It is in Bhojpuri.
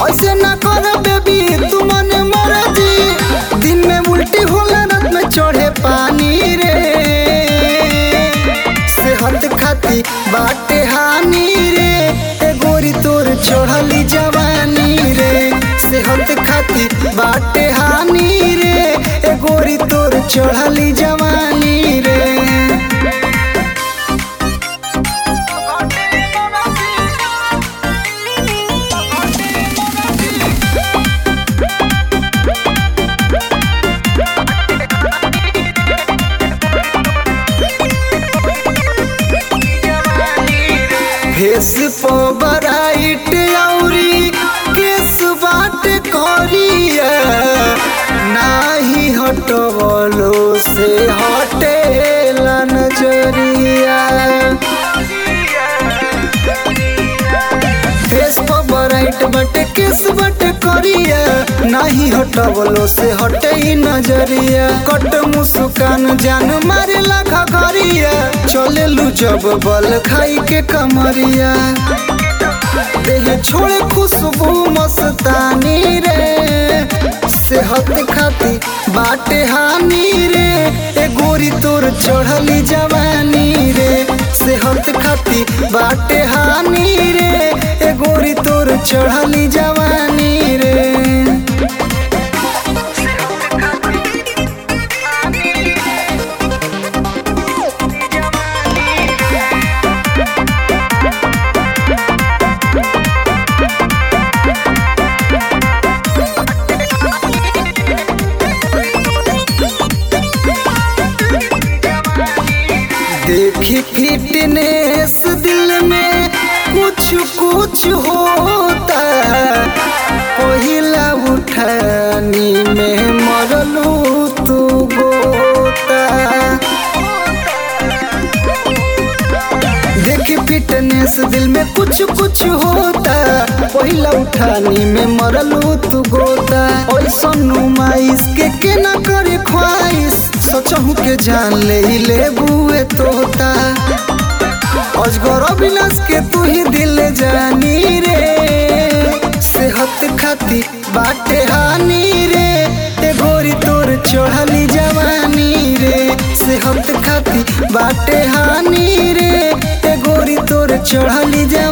ऐसे ना कर बेबी तू मन मर्जी दिन में उल्टी होला रात में चढ़े पानी रे सेहत खाती बाटे हानि रे ए गोरी तोर चढ़ली जवानी रे सेहत खाती बाटे हानि रे ए गोरी तोर चढ़ली जवानी रे फेस पर बराइट औरी केस बाट करिया नाही हटवलो से हटेला नजरिया फेस पर बराइट बटे केस बट करिया नाही हटवलो से हटे ही नजरिया कट मुस्कान जान मारे लाखा घरिया चले लू जब बल खाई के कमरिया देह छोड़े खुशबू मस्तानी रे सेहत खाती बाटे हानि रे ए गोरी तोर चढ़ली जवानी रे सेहत खाती बाटे हानि रे ए गोरी तोर चढ़ली जवानी रे देखी फिटनेस दिल में कुछ कुछ होता पहिला उठानी में मरलू तू गोता देखी फिटनेस दिल में कुछ कुछ होता पहिला उठानी में मरलू तू गोता ऐसा नुमाइश के के ना करे ख्वाहिश सोचहूँ के जान ले ही ले बुए तोता अजगर अविनाश के तू ही दिल जानी रे सेहत खाती बाटे हानि रे ए गोरी तोर चढ़ली जवानी रे सेहत खाती बाटे हानि रे ए गोरी तोर चढ़ली जवानी